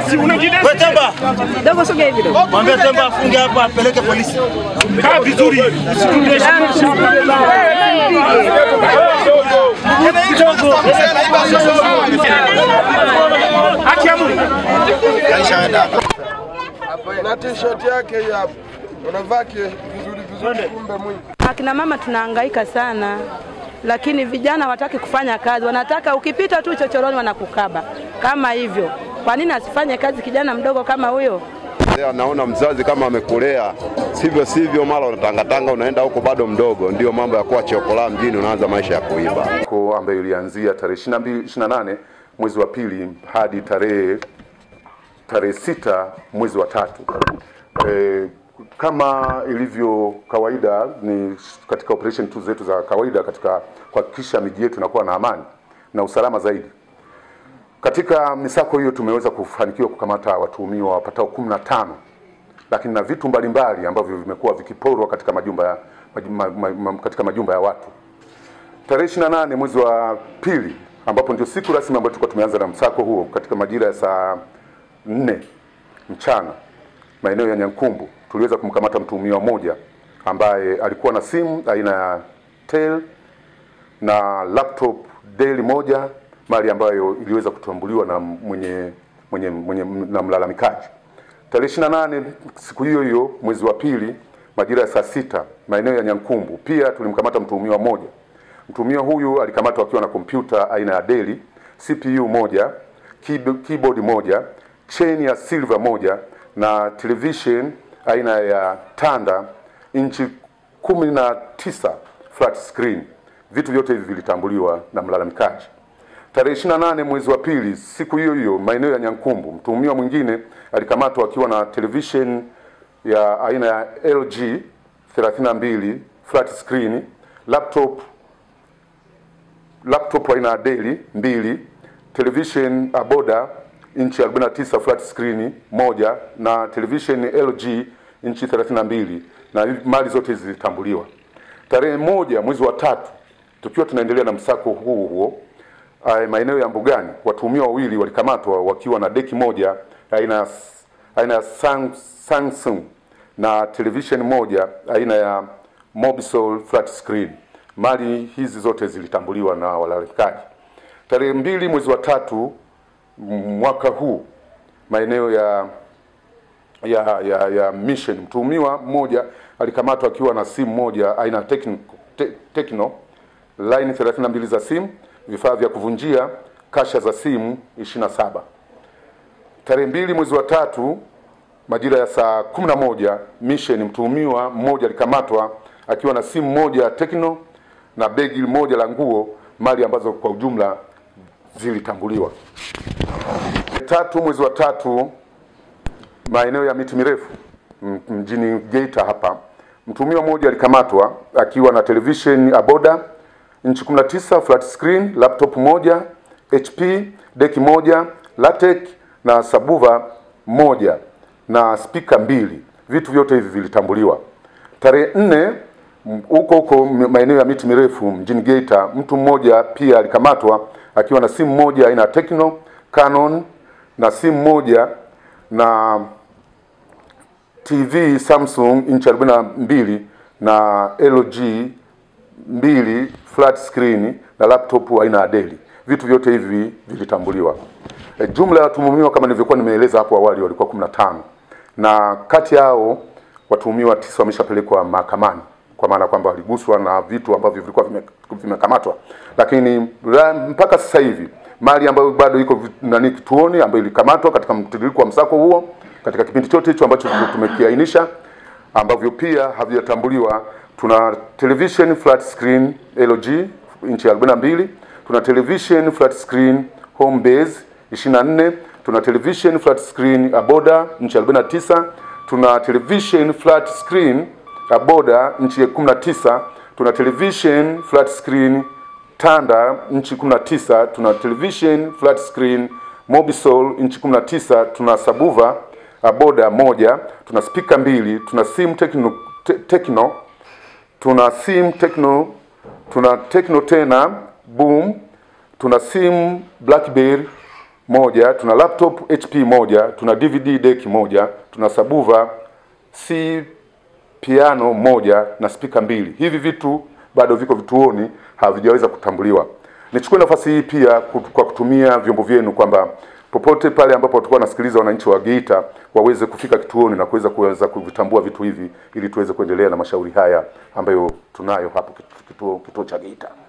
Unajidesi, unajidesi. Wewe Temba, Dogo sogea hivi dogo. mwambie Temba afunge hapa apeleke polisi. Kaa vizuri. Usitudeshe. Haki ya Mungu. na t-shirt yake hii hapa, unavaa ki- vizuri vizuri, kumbe mwingi Akina mama tunahangaika sana, lakini vijana hawataki kufanya kazi, wanataka ukipita tu chochoroni wanakukaba kama hivyo. Kwa nini asifanye kazi kijana mdogo kama huyo? Leo naona mzazi kama amekulea sivyo sivyo, mara unatangatanga unaenda huko bado mdogo, ndio mambo ya kuwa chokola mjini, unaanza maisha ya kuiba. ko ambayo ilianzia tarehe 22 28 mwezi wa pili hadi tarehe tarehe sita mwezi wa tatu. E, kama ilivyo kawaida ni katika operation tu zetu za kawaida katika kuhakikisha miji yetu inakuwa na amani na usalama zaidi. Katika misako hiyo tumeweza kufanikiwa kukamata watuhumiwa wapatao kumi na tano lakini na vitu mbalimbali ambavyo vimekuwa vikiporwa katika majumba ya, majumba, ma, ma, katika majumba ya watu. Tarehe 28 mwezi wa pili ambapo ndio siku rasmi ambayo tulikuwa tumeanza na msako huo katika majira ya saa nne mchana maeneo ya Nyankumbu tuliweza kumkamata mtuhumiwa mmoja ambaye alikuwa na simu aina ya Tel na laptop Dell moja mali ambayo iliweza kutambuliwa na mwenye, mwenye, mwenye na mlalamikaji. Tarehe 28 siku hiyo hiyo mwezi wa pili majira ya saa sita maeneo ya Nyankumbu pia tulimkamata mtuhumiwa mmoja. Mtuhumiwa huyu alikamatwa akiwa na kompyuta aina ya Dell, CPU moja, keyb- keyboard moja, chain ya silver moja na television aina ya Tanda inchi kumi na tisa flat screen. Vitu vyote hivi vilitambuliwa na mlalamikaji. Tarehe 28 mwezi wa pili siku hiyo hiyo maeneo ya Nyankumbu, mtuhumiwa mwingine alikamatwa akiwa na television ya aina ya LG 32 flat screen, laptop laptop aina ya Dell mbili, television Aboda inchi 49 flat screen moja na television LG inchi 32 na hivi mali zote hizi zilitambuliwa. Tarehe moja mwezi wa tatu tukiwa tunaendelea na msako huo huo uh, maeneo ya Mbugani watuhumiwa wawili walikamatwa wakiwa na deki moja aina ya aina ya Sang- Samsung na television moja aina ya Mobisol flat screen. Mali hizi zote zilitambuliwa na walalamikaji. Tarehe mbili mwezi wa tatu m- mwaka huu maeneo ya ya, ya, ya Mission, mtuhumiwa mmoja alikamatwa akiwa na simu moja aina ya Tecno, te, Tecno line 32 za simu, vifaa vya kuvunjia, kasha za simu 27. Tarehe mbili mwezi wa tatu majira ya saa 11 Mission, mtuhumiwa mmoja alikamatwa akiwa na simu moja ya Tecno na begi moja la nguo, mali ambazo kwa ujumla zilitambuliwa. Tatu mwezi wa tatu maeneo ya miti mirefu m- mjini Geita hapa, mtuhumiwa mmoja alikamatwa akiwa na television Aboda inchi 19 flat screen, laptop moja HP, deki moja Latex na sabuva moja na spika mbili. Vitu vyote hivi vilitambuliwa. Tarehe nne m- huko huko m- maeneo ya miti mirefu mjini Geita, mtu mmoja pia alikamatwa akiwa na simu moja aina ya Tecno Canon na simu moja na TV Samsung inchi 42 na LG mbili flat screen na laptop aina ya Dell. Vitu vyote hivi vilitambuliwa. E, jumla ya watuhumiwa kama nilivyokuwa nimeeleza hapo awali walikuwa 15 na kati yao watuhumiwa tisa wameshapelekwa mahakamani kwa maana kwamba waliguswa na vitu ambavyo vilikuwa vime- vimekamatwa, lakini la- mpaka sasa hivi mali ambayo bado iko vi- nani kituoni ambayo ilikamatwa katika mtiririko wa msako huo katika kipindi chote hicho ambacho tumekiainisha ambavyo pia havijatambuliwa. Tuna television flat screen LG inchi 42, tuna television flat screen home base 24, tuna television flat screen Aboda inchi 49, tuna television flat screen Aboda inchi 19, tuna television flat screen Tanda inchi 19, tuna television flat screen Mobisol inchi 19, tuna sabuva Aboda moja, tuna spika mbili, tuna simu Tecno, te, Tecno tuna simu Tecno, tuna Tecno tena Boom, tuna simu Blackberry moja, tuna laptop HP moja, tuna DVD deck moja, tuna sabuva C piano moja na spika mbili. Hivi vitu bado viko vituoni, havijaweza kutambuliwa. Nichukue nafasi hii pia kut- kwa kutumia vyombo vyenu kwamba popote pale ambapo watakuwa wanasikiliza wananchi wa Geita waweze kufika kituoni na kuweza kuweza kuvitambua vitu hivi ili tuweze kuendelea na mashauri haya ambayo tunayo hapo kitu- kituo, kituo cha Geita.